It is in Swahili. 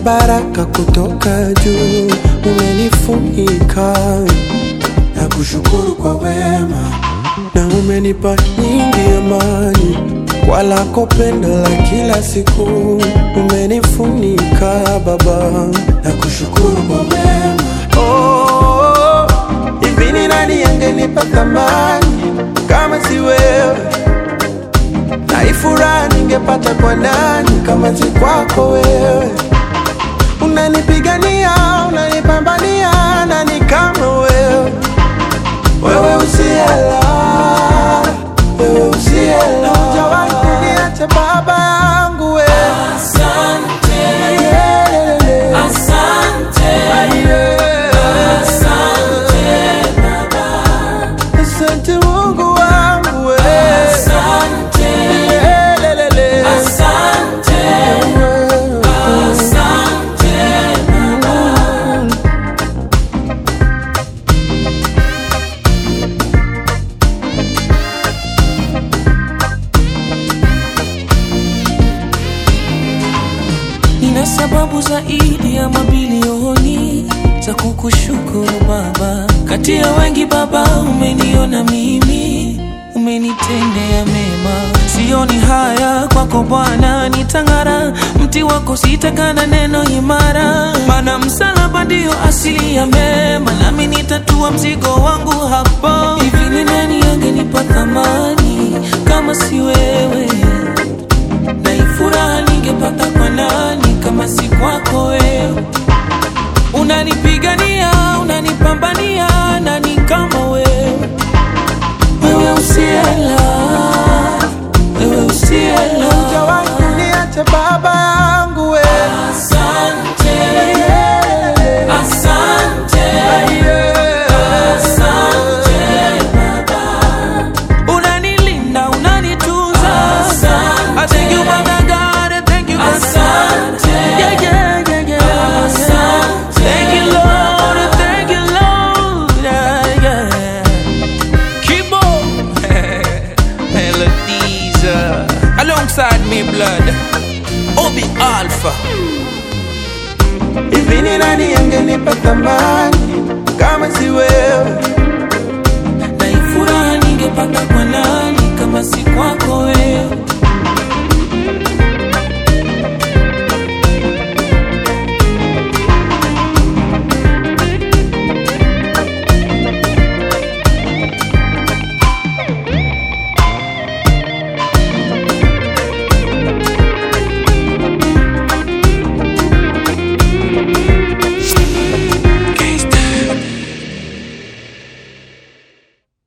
baraka kutoka juu, umenifunika na kushukuru kwa wema, na umenipa nyingi amani kwa lako pendo la kila siku, umenifunika Baba na kushukuru kwa wema. Oh, hivi ni nani angenipa thamani kama si wewe? na hii furaha ningepata kwa nani kama si kwako wewe? Unanipigania, unanipambania, nani kama wewe? Wewe usiela, wewe usiela, hujawahi kuniacha baba yangu wewe. Asante, Yelele. asante, Yeah. asante Baba, Asante Mungu wangu wewe. asante, Yelele. asante, asante Baba. Nina sababu zaidi ya mabilioni za kukushukuru Baba. Kati ya wengi Baba, umeniona mimi, umenitendea mema. Sioni haya kwako Bwana, nitang'ara mti wako, sitakana neno imara, maana msalaba ndio asili ya mema, nami nitatua mzigo wangu hapo. Hivi ni nani angenipa thamani kama si wewe? na hii furaha ningepata kwa nani kama si kwako wewe? Unanipigania, unanipambania, nani kama wewe? Wewe usiela, wewe usiela. Hujawahi kuniacha baba yangu wewe. Asante, Yelele. asante, asante Baba. Unanilinda, unanitunza. I thank you, Father God, I thank you, Father God. Yeah, yeah, yeah, yeah. Thank you, Lord, I thank you, Lord. Yeah, yeah. Kibo Melodies uh, alongside me, blood. Obi Alpha. Hivi ni nani angenipa thamani kama si wewe? Na hii furaha ningepata kwa